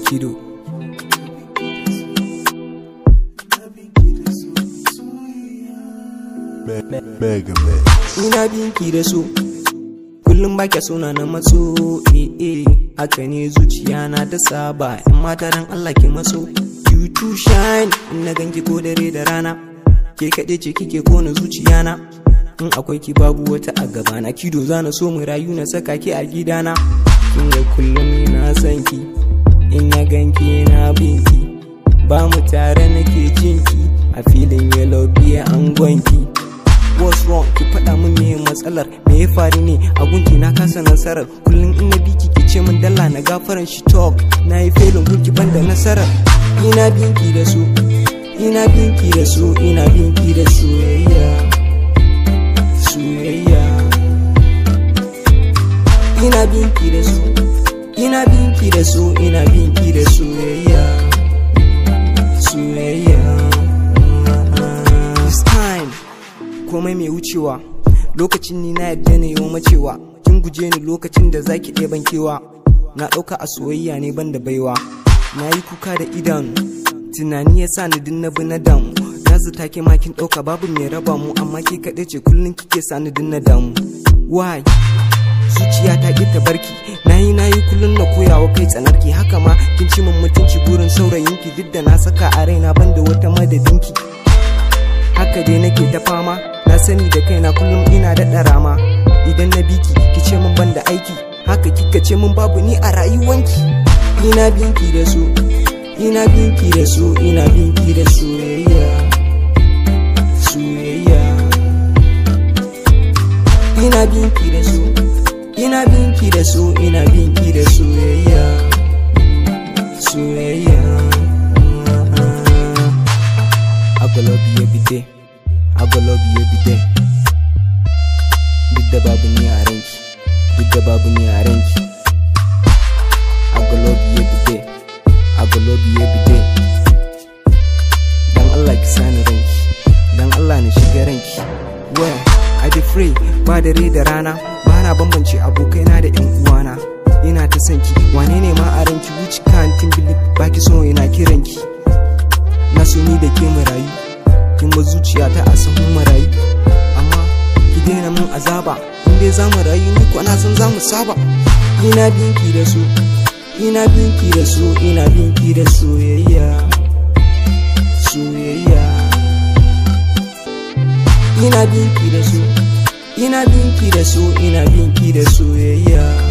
kido Mega Mix. ina binki da so kullum ba kya suna na matso eh eh haka ne zuciya na ta saba in mata dan Allah ke matso you too shine in na ganki ko dare da rana ke kaɗe ce kike kona zuciya na in akwai ki babu wata a gaba na kido zana so mu rayu na saka ki a gidana kin ga kullum na san ki in ya ganki na binki ba mu tare nake jinki a filin yellow biya an gwanki what's wrong ki faɗa min me matsalar me ya faru ne a gunki na kasa nasarar kullum ina biki ki ce min dalla na gafaran shi talk na yi felin gunki banda nasarar ina binki da su ina binki da su ina binki da soyayya soyayya ina binki da su ina binki da su ina binki da soyayya soyayya this time komai mai wucewa lokacin ni na yadda ne yau macewa kin guje ni lokacin da zaki ɗeban kewa na ɗauka a soyayya ne ban da baiwa na yi kuka da idan tunani ya sa ni dinna bi na damu na zata ke ma kin ɗauka babu mai raba mu amma ke kaɗai ce kullum kike sa ni dinna damu why zuciya ta ƙi ta barki nayi nayi kullum na koyawa kai tsanarki haka ma kin ci min mutunci burin saurayinki duk da na saka a raina banda wata madadinki haka dai nake ta fama na sani da kaina kullum ina da ɗarama idan na biki ki ce min banda aiki haka kika ce min babu ni a rayuwanki ina binki da su ina binki da su ina binki da soyayya soyayya ina binki da su ina binki da su ina binki da soyayya soyayya I go love you every day. I go love you every day. Duk da babu ni a ranki, duk da babu ni a ranki. I go love you every day. I go love you every day. Dan Allah ki sani ranki, dan Allah na shiga ranki. Well, I be free, ba dare da rana, ba na bambance abokaina da 'yan uwana. Ina ta sanki, wane ne ma a ranki which can't believe baki so ina kiranki. na so ni da ke marayu kin ba zuciya ta a sahun marayu amma ki daina mun azaba in dai za mu rayu ni ko na san za mu saba ina binki da su ina binki da su ina binki da soyayya soyayya ina binki da su ina binki da su ina binki da soyayya